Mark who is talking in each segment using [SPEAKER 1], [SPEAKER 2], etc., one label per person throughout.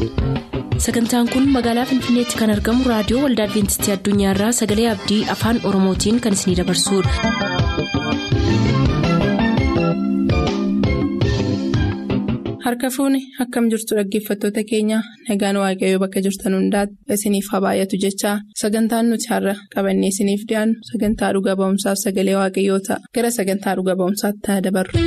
[SPEAKER 1] sagantaan kun magaalaa finfinneetti kan argamu raadiyoo waldaa adventistii addunyaarraa sagalee abdii afaan oromootiin kan isinidabarsudha.
[SPEAKER 2] harka fuuni akkam jirtu dhaggeeffattoota keenya nagaan waaqayyoo bakka jirtan hundaati isiniif haa baay'atu jechaa sagantaan nuti har'a qabannee isiniif dhiyaannu sagantaa dhuga ba'umsaaf sagalee waaqayyoo ta'a gara sagantaa dhuga ba'umsaatti haa dabarru.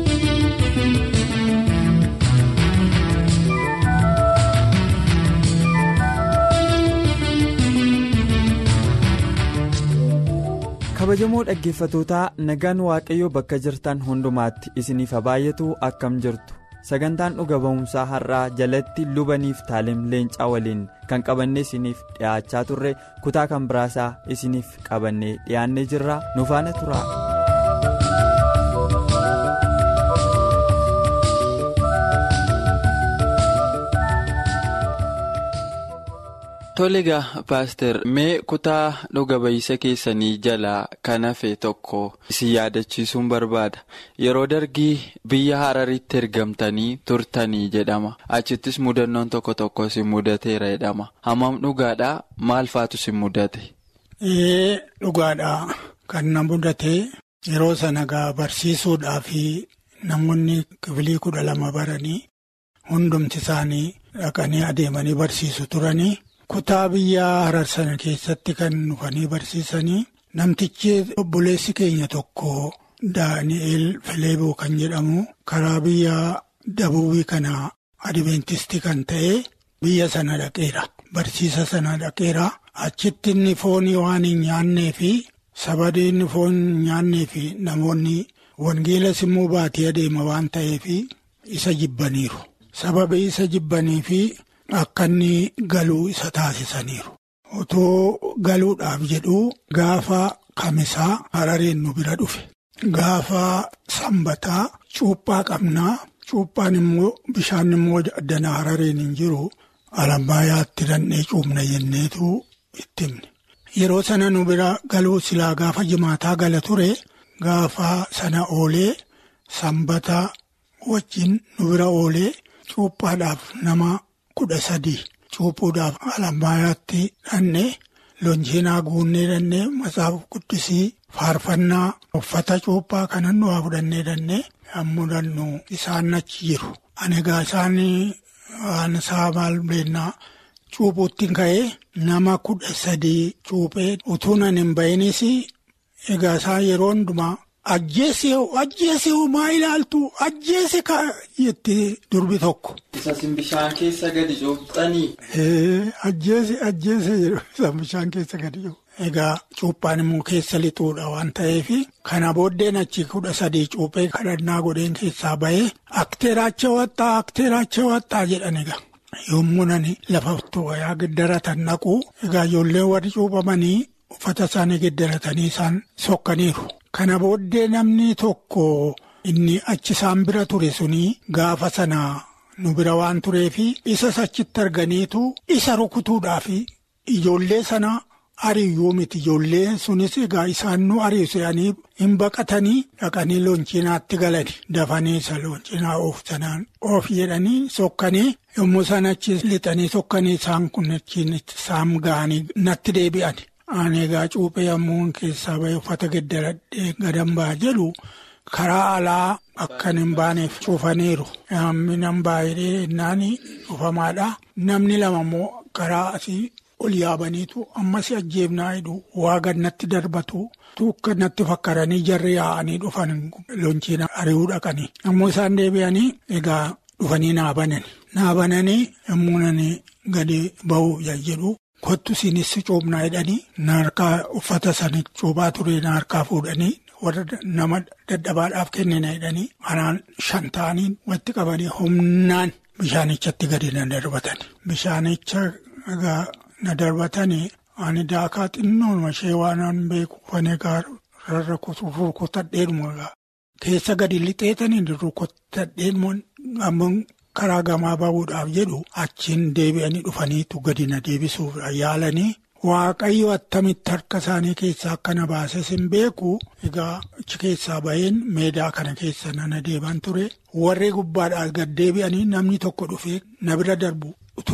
[SPEAKER 3] kabajamoo dhaggeeffatootaa nagaan waaqayyoo bakka jirtan hundumaatti isiniif haa baay'atu akkam jirtu sagantaan dhuga ba'umsaa har'aa jalatti lubaniif taalim leencaa waliin kan qabannee isiniif dhiyaachaa turre kutaa kan biraasaa isiniif qabannee dhiyaannee jirra nu faana tura.
[SPEAKER 4] Tole egaa paaster mee kutaa dhuga ba'isa keessanii jalaa kan hafe tokko isin yaadachiisuun barbaada yeroo dargii biyya hararitti ergamtanii turtanii jedhama achittis mudannoon tokko tokko isin mudateera jedhama hammam dhugaadhaa maal faatu isin mudate.
[SPEAKER 5] Ee dhugaadhaa kan na mudate yeroo sana gaa barsiisuudhaa fi namoonni kibilii kudha lama baranii hundumti isaanii dhaqanii adeemanii barsiisu turanii. Kutaa biyya harar sana keessatti kan dhufanii barsiisanii namtichi obboleessi keenya tokko Daani'eel Fileeboo kan jedhamu karaa biyya dabuubii kana adventistii kan ta'e biyya sana dhaqeera. Barsiisa sana dhaqeera. Achitti inni foonii waan hin nyaannee fi sabadii inni foon hin nyaannee fi namoonni wangeelas immoo baatee adeema waan ta'eef isa jibbaniiru. Sababii isa jibbanii fi. Akka inni galuu isa taasisaniiru. Otoo galuudhaaf jedhuu gaafa kamisaa harareen nu bira dhufe. Gaafa sanbataa cuuphaa qabnaa. Cuuphaan immoo bishaan immoo danaa harareen hin jiru. Alambaayyaatti dandhee cuubna jenneetu itti himne. Yeroo sana nu bira galuu silaa gaafa jimaataa gala ture. Gaafa sana oolee sanbataa wajjin nu bira oolee cuuphaadhaaf nama. kudha sadii cuuphuudhaaf alambaayyaatti dhannee lonjiinaa guunnee dhannee matsaaf guddisii faarfannaa uffata cuuphaa kanan nuwaa fudhannee dhannee yommuu dannu isaan achi jiru. Ani egaa isaan waan isaa maal beennaa cuuphuutti ka'ee nama kudha sadii cuuphee utuu nan hin ba'inis egaa isaan yeroo hundumaa. Ajjeese ajjeese maa ilaaltu ajjeese ka jettee durbi tokko.
[SPEAKER 4] Isaasin bishaan keessa gadi cuuphanii.
[SPEAKER 5] Ajjeese ajjeese jedhu isaan bishaan keessa gadi cuuphu. Egaa cuuphaan immoo keessa lixuudha waan ta'eef kana booddeen achi kudha sadii cuuphee kadhannaa godheen keessaa bahee akteeraacha waxxaa akteeraacha waxxaa jedhan egaa. Yommuu nani lafa wayaa giddaratan naqu egaa ijoolleen warri cuuphamanii uffata isaanii giddaratanii isaan sokkaniiru. Kana booddee namni tokko inni achi isaan bira ture suni gaafa sana nu bira waan tureefi isas achitti arganiitu isa rukutuudhaaf ijoollee sana ariyyuu miti ijoollee sunis egaa isaan nu ariisanii hin baqatanii dhaqanii loonchinaatti galani dafanii isa looncinaa oof sanaan oof jedhanii sokkanii yommuu isaan achi lixanii sokkanii isaan kun achiin isaan ga'anii natti deebi'an. Ani egaa cuuphee yommuu keessaa bahee uffata geddaradhee gadan ba'a jedhu karaa alaa akkan hin baaneef cufaniiru. Namni nan baay'ee innaan dhufamaadha. Namni lama immoo karaa asii ol yaabaniitu ammas ajjeefnaa hidhu waa gannatti darbatu. Tuukka natti fakkaranii jarri yaa'anii dhufan lonchiina ari'uu dhaqanii. Yommuu isaan deebi'anii egaa dhufanii naa banani. Naa bananii yommuu nani gadi ba'uu jedhu. Kottu siinis cuubnaa jedhanii na harkaa uffata sana cuubaa ture na harkaa fuudhanii warra nama dadhabaadhaaf kennina jedhanii anaan shan ta'anii walitti qabanii humnaan bishaanichatti gadi na darbatan. Bishaanicha na darbatanii ani daakaa xinnoon ishee waan beeku fanee rarra rukutadheedhuma keessa gadi lixeetanii rukutadheedhuma ammoo. karaa gamaa ba'uudhaaf jedhu achiin deebi'anii dhufaniitu gadi na deebisuuf yaalanii waaqayyo attamitti harka isaanii keessaa akka na baases hin beeku egaa achi keessaa baheen meedaa kana keessa nana deeman ture warri gubbaadhaa gad deebi'anii namni tokko dhufee na bira darbu utuu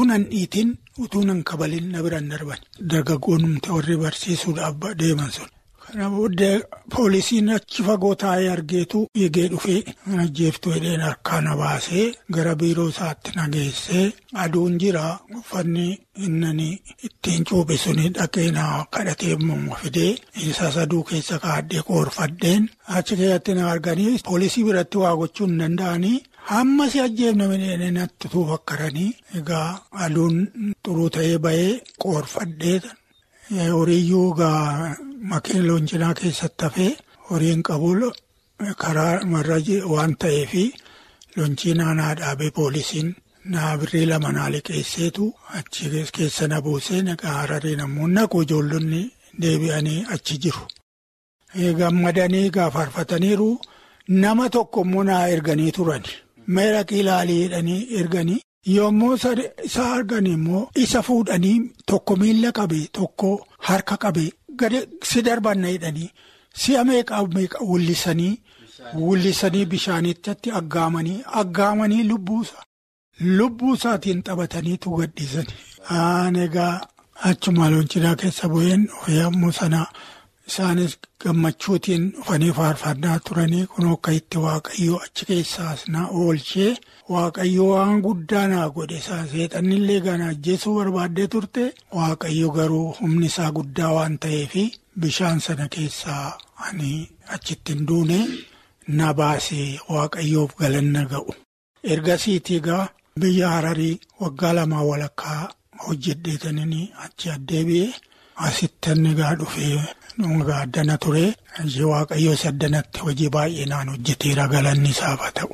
[SPEAKER 5] utuu nan dhiitin utuu nan kabalin na biraan darban dargaggoonnumti warri barsiisuudhaaf deeman sun. Kana booddee poolisiin achi fagoo taa'ee argeetu eegee dhufee ajjeeftuu hidheen harkaa na baasee gara biiroo isaatti na geessee aduun jira uffanni inni ittiin cuuphe suni dhaqee na kadhatee immoo fidee isa saduu keessa kaadhee koorfadheen achi keessatti na arganii poolisii biratti waa gochuu hin danda'anii. Hamma si ajjeefna midhaan natti tuufakkaranii egaa aduun xuruu ta'ee bahee qoorfadhee horiiyyuu egaa makiina looncinaa keessatti hafee horiin qabu karaa marra waan ta'eefi looncinaa naa dhaabee poolisiin naa birrii lama naa liqeesseetu achi keessa na buusee egaa hararee namoonni naqu ijoollonni deebi'anii achi jiru. Gammadanii gaafarfataniiru nama tokko immoo naa erganii turani. Meera ilaalii jedhanii erganii yommuu isa argan immoo isa fuudhanii tokko miila qabe tokko harka qabe gadi si darbanna jedhanii si'a meeqa meeqa wullisanii wullisanii bishaanitti aggaamanii aggaamanii lubbuusa lubbuu isaatiin taphataniitu gadhiisanii. Aan egaa achuma looncinaa keessa bu'een yommuu sana. Isaanis gammachuutiin dhufanii faarfannaa turanii kun akka itti waaqayyoo achi keessaas na oolchee waaqayyoo waan guddaa naa godhe isaa seexannillee gana ajjeesuu barbaaddee turte waaqayyo garuu humni isaa guddaa waan ta'eefi bishaan sana keessaa ani achitti hin duune na baasee waaqayyoof galanna ga'u. Ergasiitii egaa biyya hararii waggaa lamaa walakkaa hojjedheetanii achi addeebi'ee asitti inni egaa dhufee. Dhuunfaa addana ture waaqayyo saddanatti hojii baay'inaan hojjeteera galanni isaaf haa ta'u.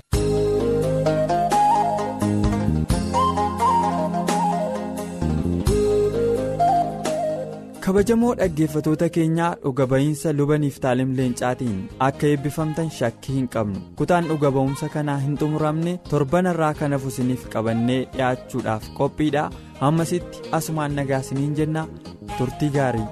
[SPEAKER 3] kabajamoo dhaggeeffatoota keenyaa dhuga ba'iinsa lubaniif taalim leencaatiin akka eebbifamtan shakkii hin qabnu kutaan dhuga ba'umsa kanaa hin xumuramne torban irraa kan hafu isiniif qabannee dhiyaachuudhaaf qophiidha hammasitti asumaan nagaa isiniin jenna turtii gaarii.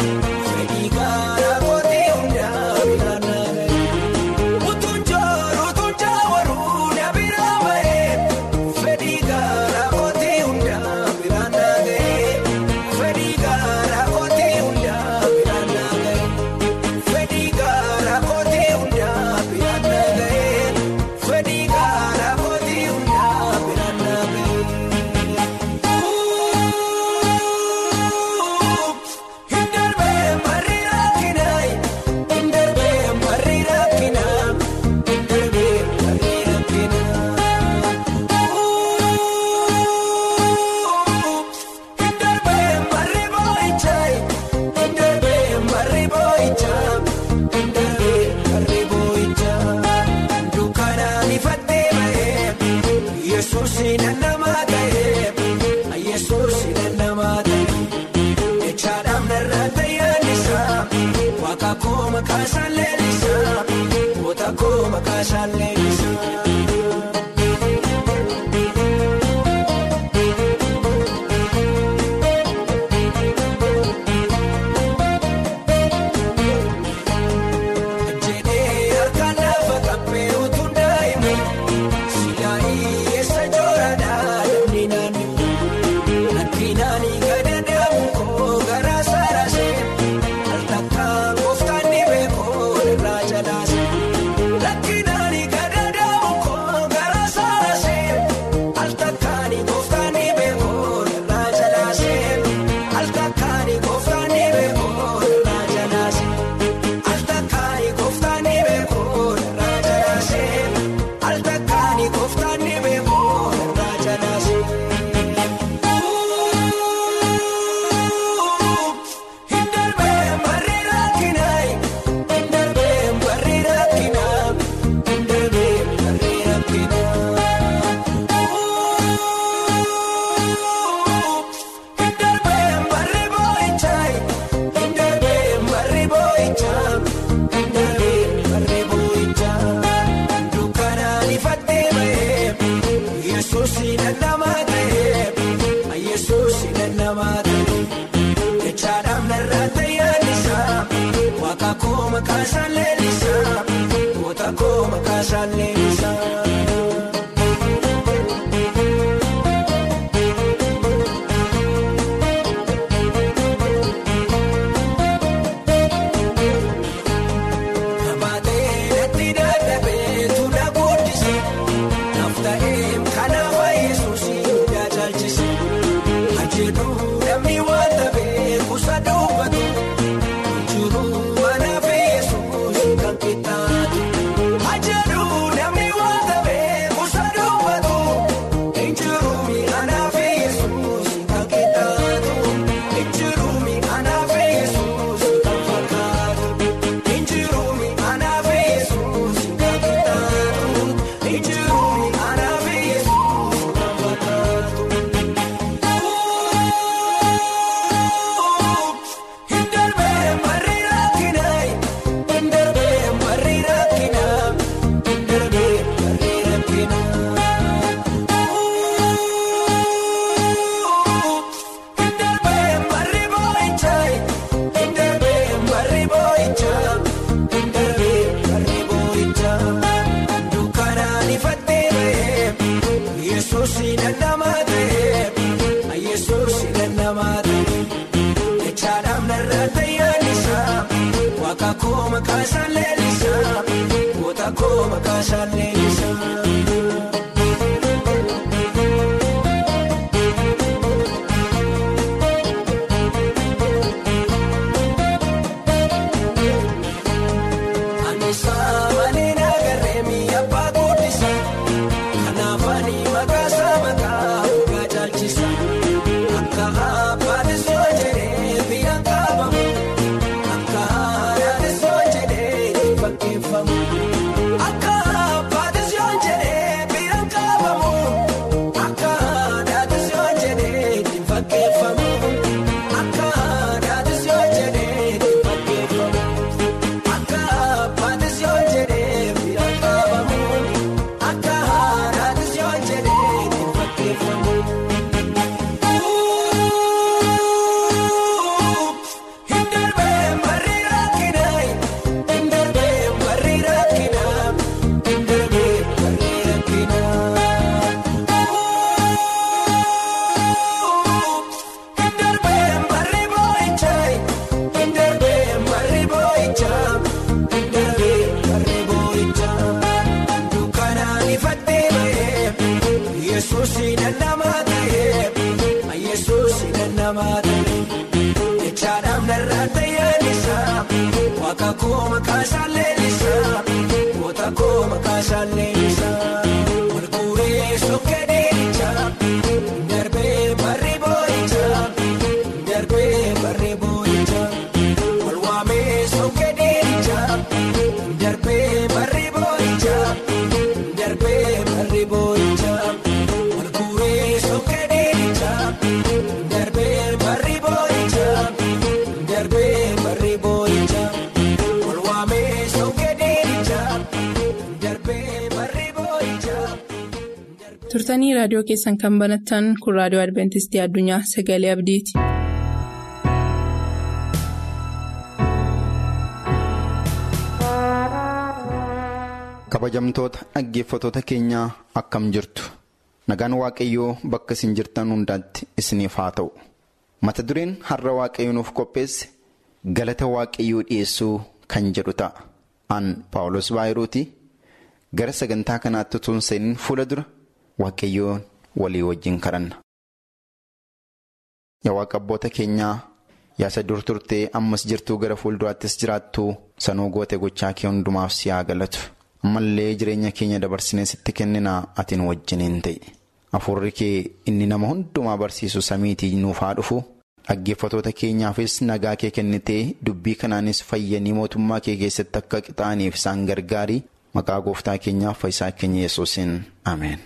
[SPEAKER 6] Kun makaasaan leellisaa goota koo makaasaan leellisaa. Jedhee harkaan lafa qabbee utuu daa'imu silaayii eessa jooradhaa namni naannoo lakkinaanii gadadaamu koo garaa saarasee al takkaan gooftaan dhibee koo irraa jalaasee lakkinaanii gadadaamu koo garaa saarasee al takkaanii gooftaan dhibee koo irraa jalaasee al takkaanii gooftaan dhibee koo irraa jalaasee. Altakaani kooftaani beekoo irraa jalaasee altakaani kooftaani beekoo irraa jalaasee. Hindarbee barri rakkinaayi hindarbee barri rakkinaa hindarbee barri rakkinaa. Hindarbee barri boo'ichaayi hindarbee barri boo'ichaa hindarbee barri boo'ichaa dukkanaan ifattee bahee yesuusi nannamaa ta'ee yesuusi nannamaa ta'ee jechaadhaaf narraa tayyaallisaa waaqa koo makaasaan leellisaa goota koo makaasaan leellisaa. Nabaatee natti dadhabee tuula guddise nafta'ee kanaaf yesuusii tajaajilise ajeedu namni waan ta'eef kuusa dubbatu jiru manaaf yesuus kan qixxaatu ajeedu namni waan ta'eef kuusa dubbatu jiru manaaf yesuus kan qixxaatu jiru manaaf yesuus kan fakkaatu. Injirumi anafe Yesuus kakitaatu Injirumi anafe Yesuus kakitaatu. Hindarbee barri rakkinaayi hindarbee barri rakkinaa hindarbee barri rakkinaa. Hindarbee barri boo'ichaayi hindarbee barri boo'ichaa hindarbee barri boo'ichaa dukkanaan ifattee bahee yesuusi nannamaa ta'ee yesuusi nannamaa ta'ee jechaadhaaf narraa tayyaallisaa waaqa koo makaasaan leellisaa goota koo makaasaan leellisaa. Anisaa malee nagarree mi'a abbaa guddisa. Kanaaf ani maqaasaa maqaa dhugaa caalchisa. Akka abbaatis yoo jedhee biyya qaabamu. Akka haadhatis yoo jedhee itti fakkeeffamu. Akka abbaatis yoo jedhee biyya qaabamu. Akka haadhatis yoo jedhee itti fakkeeffamu. Akka haadhatis yoo jedhee itti fakkeeffamu. Akka abbaatis yoo jedhee bira qaabamu akka haadhatis yoo jedhee itti fakkeeffamu. Hindarbee barri rakkinaayi hindarbee barri rakkinaa hindarbee barri rakkinaa. Hindarbee barri boo'ichaayi hindarbee barri boo'ichaa hindarbee barri boo'ichaa dukkanaan ifattee bahee yesuusi nannamaa ta'ee yesuusi nannamaa ta'ee jechaadhaaf narraa tayyaallisaa waaqa koo makaasaan leellisaa goota koo makaasaan leellisaa walguuree sokkee deemichaa darbee barri boo'ichaa darbee barri boo'ichaa walwaamee sokkee deemichaa darbee barri boo'ichaa darbee barri boo'ichaa walguuree sokkee deemichaa darbee barri boo'ichaa darbee barri boo'ichaa walwaamee.
[SPEAKER 2] turtanii raadiyoo keessan kan banattan kun raadiyoo adventistii addunyaa sagalee abdiiti.
[SPEAKER 7] kabajamtoota dhaggeeffatoota keenyaa akkam jirtu nagaan waaqayyoo bakka isin jirtan hundaatti isiniif haa ta'u mata dureen har'a waaqayyo nuuf qopheesse galata waaqayyoo dhiyeessuu kan jedhu ta'a aan paawulos baayirooti gara sagantaa kanaatti utuu hin seeniin fuula dura waaqayyoon walii wajjin kadhanna. yaa waaqa abboota keenyaa yaasa dur turtee ammas jirtuu gara fuulduraattis jiraattuu sanuu goote gochaa kee hundumaaf si haa galatu. ammallee jireenya keenya dabarsinee sitti kenninaa atiin wajjiniin ta'e hafuurri kee inni nama hundumaa barsiisu samiitii nuuf haa dhufu dhaggeeffatoota keenyaafis nagaa kee kennitee dubbii kanaanis fayyanii mootummaa kee keessatti akka qixaaniif isaan gargaarii maqaa gooftaa keenyaaf fayyisaa keenya yesuusin ameen.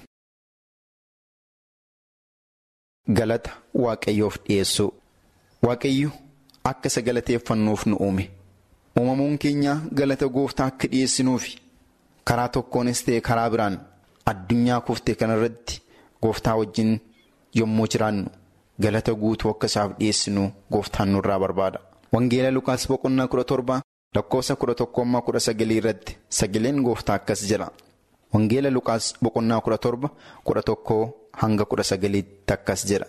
[SPEAKER 7] galata waaqayyoof dhiyeessuu waaqayyo akka isa galateeffannuuf nu uume uumamuun keenya galata gooftaa akka dhiyeessinuufi. karaa tokkoonis ta'e karaa biraan addunyaa kuftee kanarratti gooftaa wajjin yommuu jiraannu galata guutuu akka isaaf dhiyeessinu gooftaan nurraa barbaada. Wangeela Lukaas boqonnaa kudha torba lakkoofsa kudha tokkoommaa kudha sagalii irratti sagaleen gooftaa akkas jedha. Wangeela Lukaas boqonnaa kudha torba kudha tokkoo hanga kudha sagaliitti akkas jedha.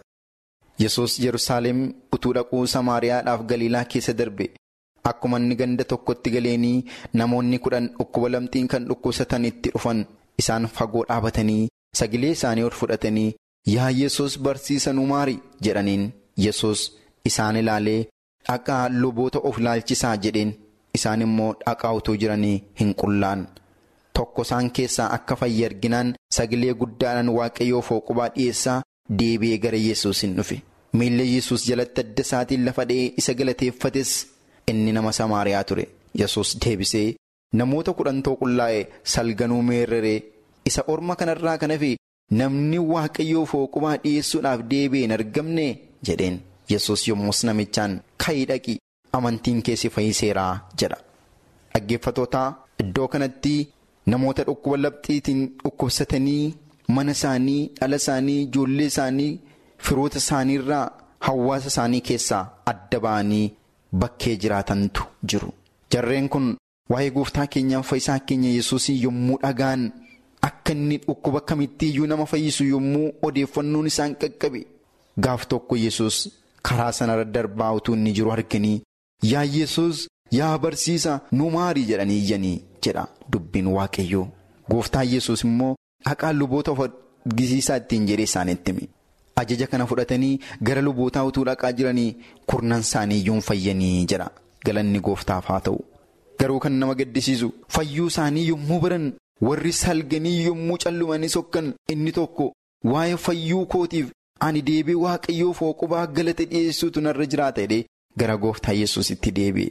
[SPEAKER 7] Yesus Yerusaalem utuu dhaquu Samaariyaadhaaf Galiilaa keessa darbe. Akkuma inni ganda tokkotti galeenii namoonni kudhan dhukkuba lamxiin kan dhukkubsatan itti dhufan isaan fagoo dhaabatanii sagalee isaanii ol fudhatanii yaa Yesus barsiisa nu maari jedhaniin Yesus isaan ilaalee dhaqaa luboota of ilaalchisaa jedheen isaan immoo dhaqaa utuu jiranii hin qullaan tokko isaan keessaa akka fayye arginaan sagalee guddaadhaan waaqayyoo fooqubaa dhiyeessaa deebi'ee gara Yesus hin dhufe miilla Yesus jalatti adda isaatiin lafa dha'ee isa galateeffates. Inni nama Samaariyaa ture Yesus deebisee namoota kudhantoo qullaa'e salganuu meerreree isa orma kanarraa kan hafe namni waaqayyoo fooqubaa dhiyeessuudhaaf deebi'e hin argamne jedheen Yesus yommus namichaan ka'ii dhaqi amantiin keessi fayyiseeraa jedha. Dhaggeeffatootaa iddoo kanatti namoota dhukkuba labxiitiin dhukkubsatanii mana isaanii dhala isaanii ijoollee isaanii firoota isaaniirraa hawaasa isaanii keessaa adda ba'anii. Bakkee jiraatantu jiru. Jarreen kun waa'ee gooftaa keenyaaf fayyisaa keenya yesuusii yommuu dhagaan akka inni dhukkuba kamittiiyyuu nama fayyisu yommuu odeeffannoon isaan qaqqabe gaaf tokko yesus karaa sanarra darbaa utuu inni jiru arganii yaa yesus yaa barsiisa nu maarii jedhanii iyyanii jedha dubbiin waaqayyoo. Gooftaan yesus immoo dhaqaa luboota of argisiisaa ittiin jedhee isaanitti hime. Ajaja kana fudhatanii gara lubootaa utuu dhaqaa jiranii kurnan isaanii iyyuu fayyanii jedha galanni gooftaaf haa ta'u. Garuu kan nama gaddisiisu fayyuu isaanii yommuu baran warri salganii yommuu callumanii sokkan inni tokko waa'ee fayyuu kootiif ani deebi'ee waaqayyoo fooqubaa galata dhiyeessuutu narra jiraata jedhee gara gooftaa yesusitti deebi'e.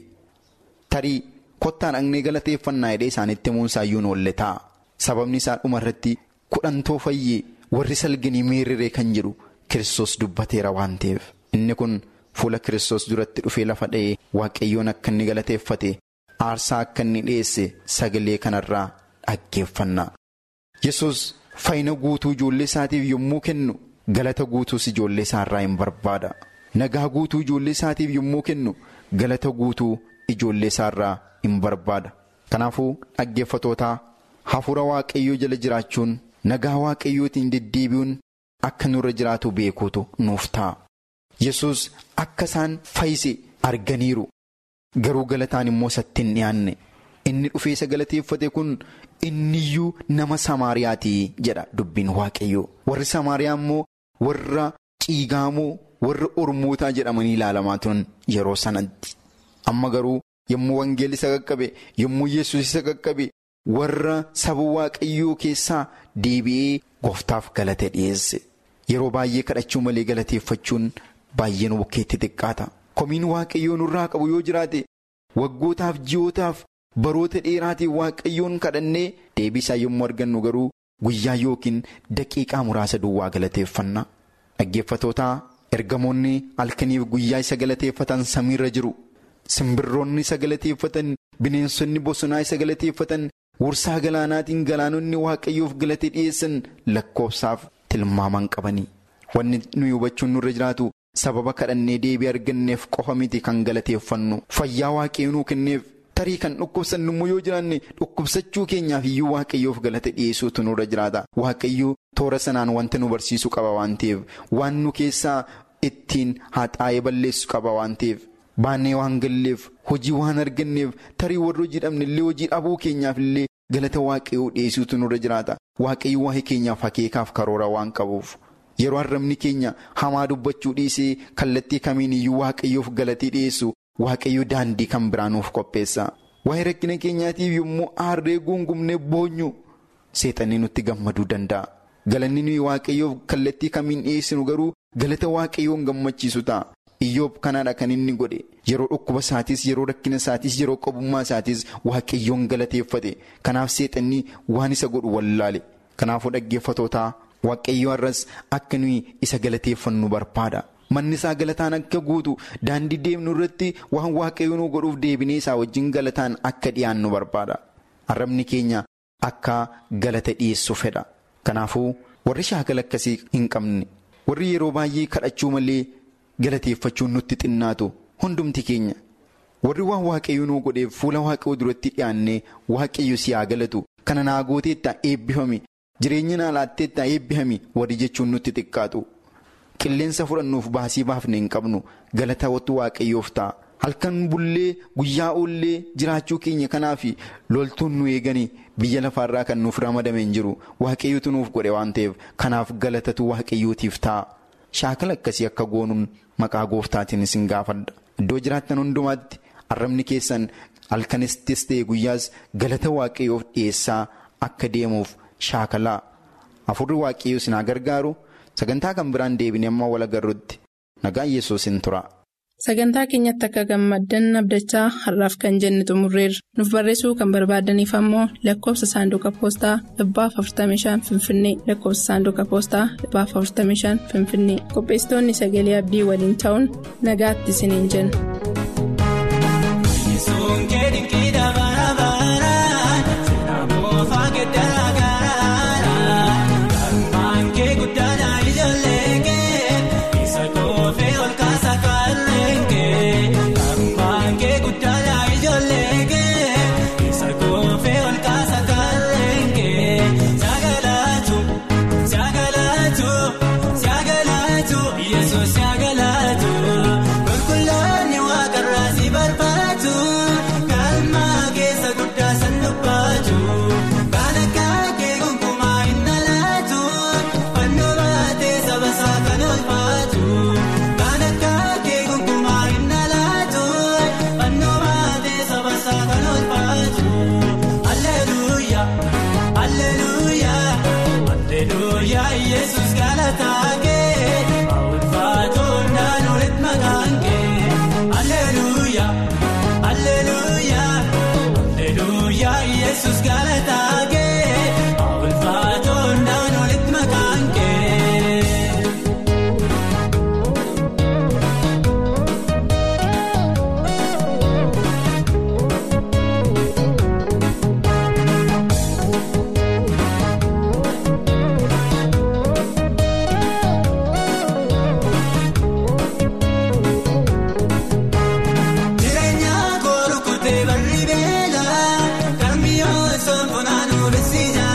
[SPEAKER 7] Tarii kottaan dhaqnee galateeffannaa jedhee isaanitti himuunsaayyuu oolle ta'a. Sababni isaa dhumarratti kudhantoo fayyee warri salganii meerree kan jedhu. Kiristoos dubbateera waan ta'eef inni kun fuula Kiristoos duratti dhufee lafa dha'ee waaqayyoon akka inni galateeffate aarsaa akka inni dhiyeesse sagalee kanarraa dhaggeeffanna. Yesus fayyina guutuu ijoollee isaatiif yommuu kennu galata guutuus ijoollee isaarraa hin barbaada. Nagaa guutuu ijoollee isaatiif yommuu kennu galata guutuu ijoollee isaarraa hin barbaada. Kanaafuu dhaggeeffatootaa hafuura waaqayyoo jala jiraachuun nagaa waaqayyootiin deddeebi'uun. Akka nurra jiraatu beekuutu nuuf ta'a. Yesus akka isaan fayyise arganiiru. Garuu galataan immoo isatti hin dhiyaanne. Inni dhufee isa galateeffate kun inniyyuu nama Samaariyaatii jedha dubbiin waaqayyoo. Warri Samaariyaa immoo warra ciigaamoo warra ormootaa jedhamanii ilaalamaa turan yeroo sanatti. Amma garuu yommuu wangeelli isa qaqqabe yommuu Yesus isa qaqqabe warra saba waaqayyoo keessaa deebi'ee gooftaaf galate dhiyeesse. Yeroo baay'ee kadhachuu malee galateeffachuun baay'ee nu bukkeetti xiqqaata. Komiin waaqayyoo nurraa qabu yoo jiraate waggootaaf ji'ootaaf baroota dheeraatiif waaqayyoon kadhannee deebiisaa yommuu argannu garuu guyyaa yookiin daqiiqaa muraasa duwwaa galateeffanna. Dhaggeeffatootaa ergamoonni halkaniif guyyaa isa galateeffatan samiirra jiru. Simbirroonni isa galateeffatan bineensonni bosonaa isa galateeffatan Wursaa galaanaatiin galaanonni waaqayyoof galata dhiyeessan lakkoofsaaf tilmaaman qabanii. Wanni nuyi hubachuun nurra jiraatu sababa kadhannee deebii arganneef qofa miti kan galateeffannu. Fayyaa waaqayyoo nuu kenneef tarii kan dhukkubsannu immoo yoo jiraanne dhukkubsachuu keenyaaf iyyuu waaqayyoof galata dhiyeessuutu nurra jiraata. Waaqayyoo toora sanaan wanta nu barsiisu qaba waan ta'eef waan nu keessaa ittiin haxaa'ee balleessu qaba waan ta'eef. Baannee waan galleef hojii waan arganneef tarii warra hojii dhabnellee hojii dhabuu keenyaaf illee galata waaqayyoo dhiyeessuutu nurra jiraata. Waaqayyoo waa'ee keenyaaf akeekaaf karoora waan qabuuf. Yeroo arrabni keenya hamaa dubbachuu dhiisee kallattii kamiin iyyuu waaqayyoof galatee dhiyeessu waaqayyoo daandii kan biraa nuuf qopheessa. Waa'ee rakkina keenyaatiif yommuu aarree guungumnee boonyu seexanni nutti gammaduu danda'a. Galanni nuyi waaqayyoof kallattii kamiin dhiyeessinu garuu galata waaqayyoon gammachiisu ta'a. Iyyoob kanaadha kan inni godhe yeroo dhukkuba isaatis yeroo rakkina isaatis yeroo qabummaa isaatis waaqayyoon galateeffate kanaaf seexanni waan isa godhu wallaale kanaafuu dhaggeeffatootaa waaqayyoo har'as akka nuyi isa galateeffannu barbaada manni isaa galataan akka guutu daandii deemnu irratti waan waaqayyoo nu godhuuf deebinee isaa wajjin galataan akka dhiyaannu barbaada arrabni keenya akka galata dhiyeessu fedha kanaafuu warri shaakala akkasii hin qabne warri yeroo baay'ee kadhachuu malee. Galateeffachuun nutti xinnaatu hundumti keenya warri waan waaqayyo nuu godheef fuula waaqayyoo duratti dhiyaannee waaqayyo si haa galatu kana naa gooteettaa eebbifame jireenya naa laatteettaa eebbifame warri jechuun nutti xiqqaatu qilleensa fudhannuuf baasii baafne hin qabnu galata wattu waaqayyoof ta'a halkan bullee guyyaa oollee jiraachuu keenya kanaaf loltuun nu eeganii biyya lafaarraa kan nuuf ramadame hin jiru waaqayyootu nuuf godhe waan ta'eef kanaaf galatatu waaqayyootiif ta'a. Shaakala akkasii akka goonuun maqaa gooftaatiin isin gaafadha. Iddoo jiraattan hundumaatti arrabni keessan halkanistis ta'e guyyaas galata waaqayyoof dhiyeessaa akka deemuuf shaakalaa. Afurri waaqayyoo isin haa gargaaru sagantaa kan biraan deebine amma wal agarrutti nagaan yesuus hin tura.
[SPEAKER 2] Sagantaa keenyatti akka gammaddan abdachaa har'aaf kan jenne xumurreerra. Nuuf barreessuu kan barbaadaniif ammoo lakkoofsa saanduqa poostaa dhibbaaf 45 Finfinnee lakkoofsa saanduqa poostaa dhibbaaf 45 Finfinnee qopheessitoonni sagalee abdii waliin ta'uun nagaatti isiniin jenna.
[SPEAKER 6] Jireenya koo rukkutee barri beela kan mi'oo soofnaan oolisiisa.